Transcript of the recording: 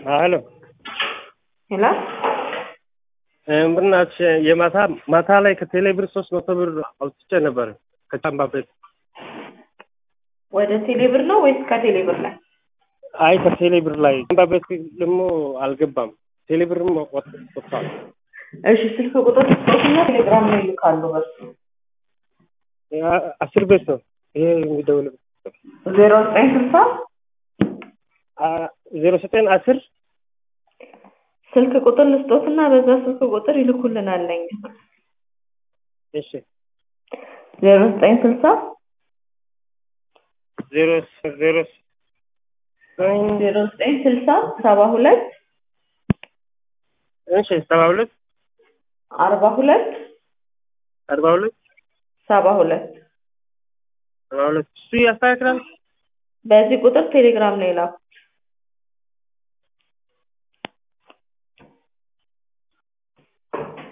ሄሎ ሄሎ ብናትሽ የማታ ማታ ላይ ከቴሌ ብር ሶስት መቶ ብር አውጥቼ ነበር ከቻምባ ቤት። ወደ ቴሌ ብር ነው ወይስ ከቴሌ ብር ላይ? አይ ከቴሌ ብር ላይ ቻምባ ቤት ደግሞ አልገባም። ቴሌ ብርም ወጥ- ወጥቷል። እሺ ስልክ ቁጥር ስጦትና ቴሌግራም ላይ ይልካሉ። በሱ ያ- አስር ቤት ነው ይሄ የሚደውልበት ዜሮ ዘጠኝ ስልሳ አ- ዜሮ ዘጠኝ አስር ስልክ ቁጥር ልስጦትና በዛ ስልክ ቁጥር ይልኩልናል ለኛ እሺ ዜሮ ዘጠኝ ስልሳ ዜሮ ዜሮ ዜሮ ዘጠኝ ስልሳ ሰባ ሁለት እሺ ሰባ ሁለት አርባ ሁለት አርባ ሁለት ሰባ ሁለት ሰባ ሁለት እሱ ያስተካክላል። በዚህ ቁጥር ቴሌግራም ላይ ላኩ።